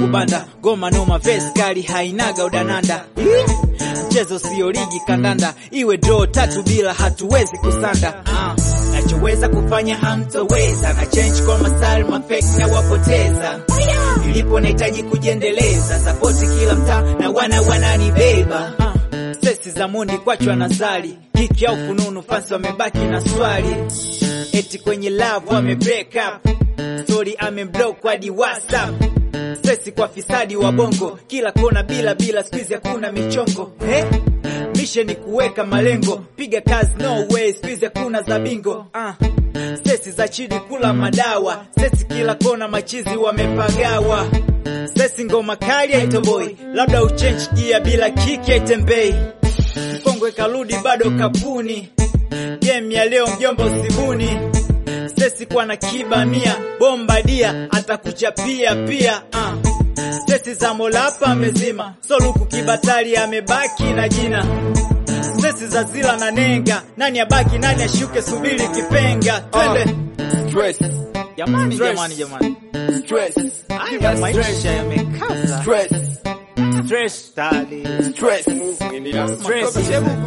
kubanda goma noma vesi kali hainaga udananda Ih, mchezo sio ligi kandanda iwe draw tatu bila hatuwezi kusanda Ah, nachoweza kufanya hamtoweza na change kwa masal mafake na wapoteza nilipo nahitaji kujiendeleza sapoti kila mtaa na wana wananibeba Ah, sesi za mundi kwachwa na zali hiki au fununu fasi wamebaki na swali eti kwenye love wame break up story amemblock hadi whatsapp sesi kwa fisadi wa bongo kila kona bila bila squeeze hakuna michongo eh? mishe ni kuweka malengo piga kazi no way squeeze hakuna za bingo ah. sesi za chini kula madawa sesi kila kona machizi wamepagawa sesi ngoma kali haitoboi labda uchange gia bila kiki haitembei mkongwe karudi bado kapuni game ya leo mjomba usibuni sesi kwa na kiba mia bomba dia atakuchapia pia uh. sesi za mola hapa amezima soluku kibatali amebaki na jina sesi za zila na nenga nani abaki nani ashuke subiri kipenga twende Stress, jamani Stress. jamani jamani stress, haya maisha yamekaza stress, stress tali stress. Stress.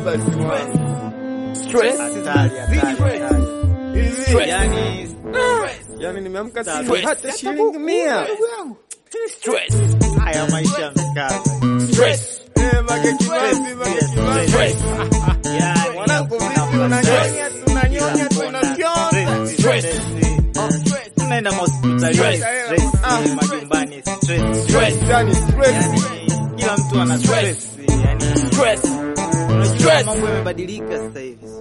Stress. hatari hatari hatari Stress. yani Yani nimeamka Stress. sina hata shilingi mia. Stress. haya maisha yamekaza Stress. Eh, Mage Kimambi, Mage Kimambi. Stress. yani Mwanangu vipi unanyonya, tunanyonya, tunafyonza. Stress. tunaenda mahospitalini Stress. stress, Ah. majumbani stress Stress. Yani stress. yani kila mtu ana stress yani Stress. unajua Stress. mambo yamebadilika sasa hivi